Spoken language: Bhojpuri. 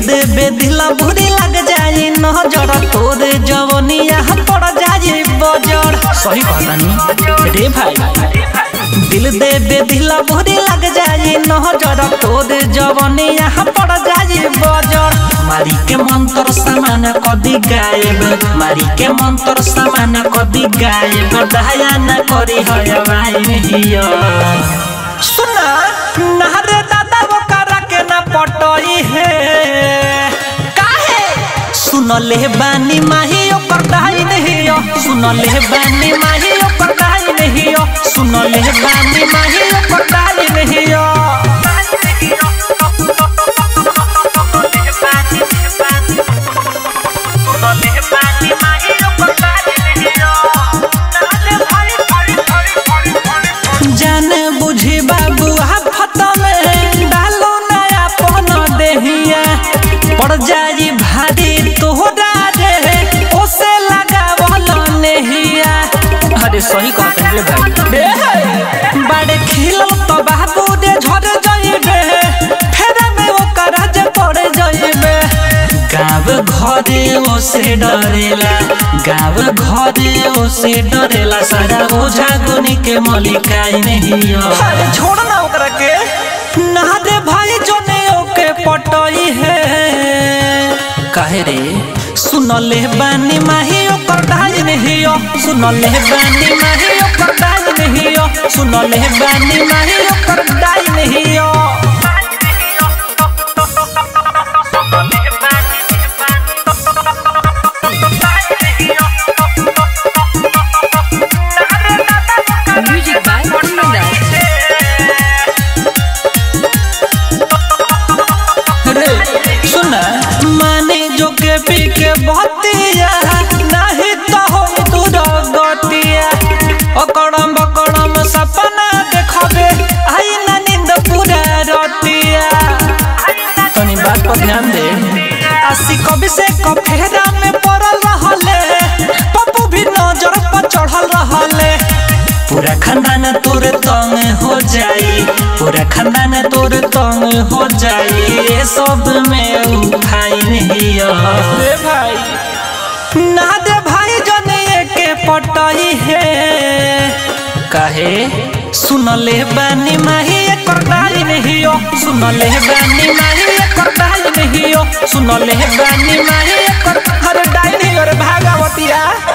दे बेदिला बुरी लग जाई नजर तोरे जवनिया पड़ जाई बजर सही कहतानी रे भाई दिल दे बेदिला बुरी लग जाई नजर तोरे जवनिया पड़ जाई बजर मारी के मंत्र सामान कदी गायब मारी के मंत्र सामान कदी गायब दया न करी है भाई हिया सुना नहरे दादा वो करा के ना पटई है काहे सुनले बानी माही ओकर दाई नहीं हो सुनले बानी माही ओकर दाई नहीं हो सुनले बानी माही ओकर दाई नहीं हो जाने बुझी बाबू आफत में डालो नया पन देहिया पड़ जाई भारी तोहरा रे ओसे लगावल नेहिया अरे सही कहते हैं भाई बड़े खिलो तो बाबू रे झड़ जाइबे फेर में ओकर जे पड़ जाइबे गाँव घरे ओसे डरेला गाँव घरे ओसे डरेला सारा ओझा गुनी के मलिकाई नहीं अरे छोड़ ना ओकरा के ना दे भाई जोने ओके पटई है काहे रे सुनले बानी माही ओकर दाई नहीं हो सुनले बानी माही ओकर दाई नहीं हो सुनले बानी माही ओकर दाई नहीं हो Music by Mundas. रे सुना माने जो के पी के बतिया नहीं तो हो दूर गतिया अकड़म बकड़म सपना देखबे आई ना नींद पूरा रतिया तनी बात पर ध्यान दे आसी कभी से कफेरा में पड़ल रहले पप्पू भी नजर पर चढ़ल रहले पूरा खानदान तोर तंग हो जाई पूरा खानदान तोर तंग हो जाई ये सब में उ भाई नहीं रे भाई ना दे भाई जने के पटई है काहे सुनले बानी माही एकर दाई नहीं हो सुनले बानी माही एकर दाई नहीं हो सुनले बानी माही एकर हर दाई नहीं रे भागवतिया